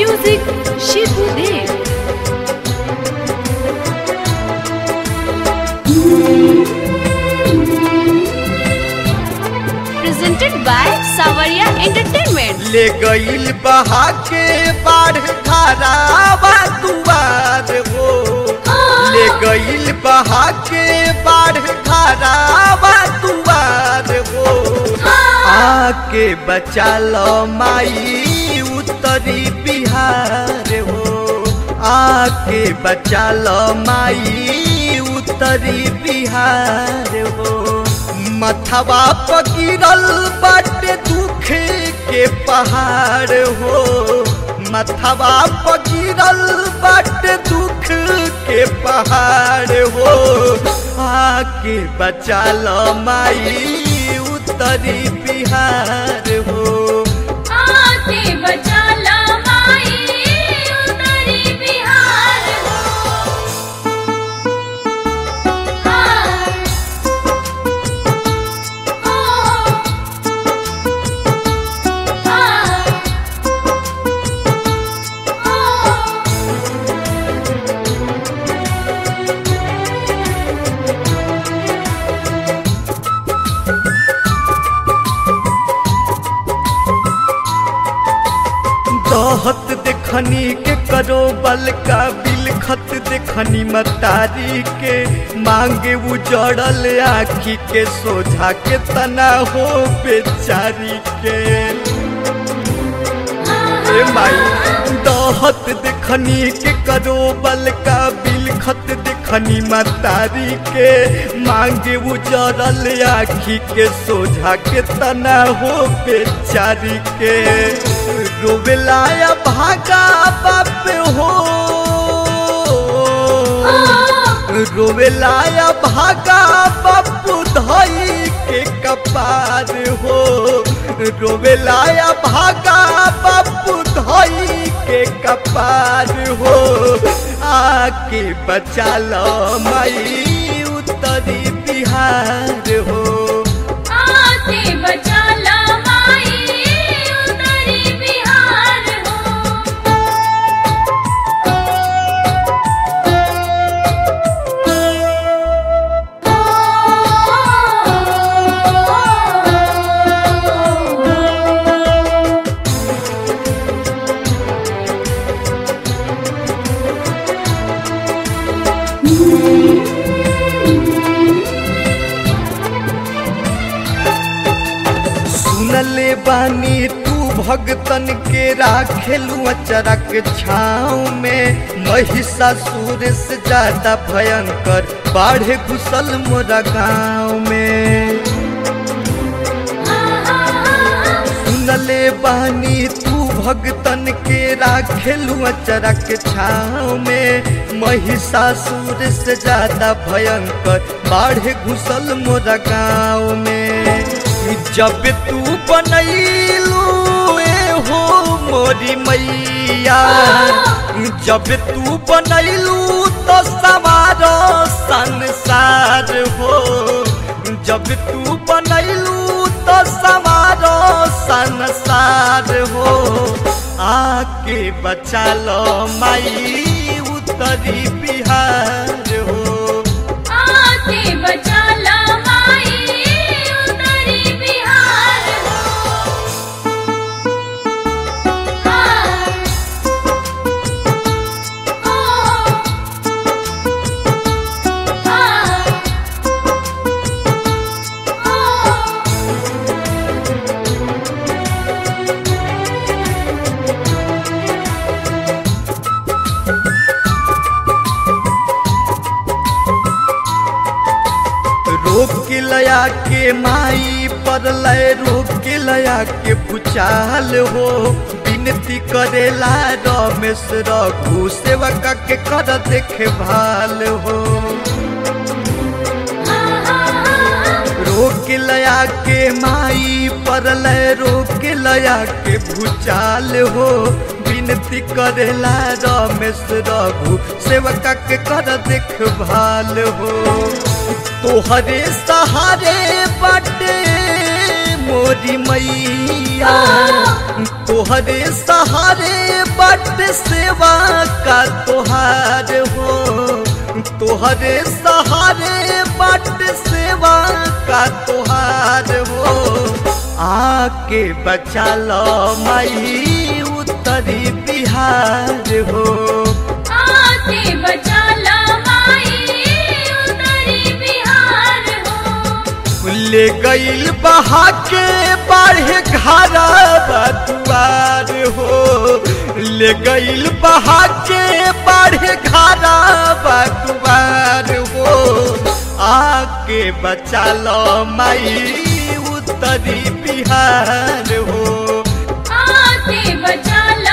Music Shibu Dev. Presented by Savaria Entertainment. ले गईल बहा के बाढ़ धारावा दुआर हो ले गईल बहा के बाढ़ धारावा दुआर हो आके बचा लो माई उत्तरी बिहार हो आके बचा लो माई उत्तरी बिहार हो मथवा पकीरल बाटे दुख के पहाड़ हो मथवा पकीरल बाटे दुख के पहाड़ हो आके बचा लो माई उत्तरी बिहार हो आके बचा ला माई उतरी बिहार हो हाँ ओ हाँ ओ दहत देखनी के करो बल का बिल खत देखनी मतारी के मांगे उजड़ल आखी के सोझा के तना हो बेचारी के ए माई दहत देखनी के करो बल का बिल खत देखनी मतारी के मांगे उजड़ल आखी के सोझा के तना हो बेचारी के रोवेलाया भागा बाप हो रोवेलाया भागा बापू धई के कपार हो रोवेलाया भागा बापू धई के कपार हो आके बचा लो माई उत्तरी बिहार हो आके बचा ला माई उतरी बिहार हो सुनले बानी तू भगतन के राखेलू अचरक छाँव में महिषासुर से ज्यादा भयंकर बाढ़े घुसल मोरा गाँव में सुनले बानी तू भगतन के राखेलू अचरक छाँव में महिषासुर से ज्यादा भयंकर बाढ़े घुसल मोरा गाँव में जब तू बनैलू ए हो मोरी मैया जब तू बनैलू तो सवारो संसार हो जब तू बनैलू तो सवारो संसार हो आके बचा लो माई उत्तरी बिहार हो आके बचा ला माई उतरी बिहार हो हाँ ओ हाँ ओ रोक के लया के माई पर लय रोक के लया के भूचाल हो विनती करेला रमेश रघु सेवक के कर देखे भाल हो रोक लया के माई पर लय रोक लया के भूचाल हो विनती करेला रमेश रघु सेवका के कर देखभाल हो तोहरे सहारे बाटे मोरी मैया तोहरे सहारे बाटे बाट सेवा का तोहार हो तोहरे सहारे बाट सेवा का तोहार हो आके बचा लो माई उत्तरी बिहार हो आके बचा ला माई उतरी बिहार हो ले गईल बहा के बाढ़े घारा दुआर हो ले गईल बहा के बाढ़े घारा दुआर हो आके बचा लो माई उत्तरी बिहार हो आके बचा ला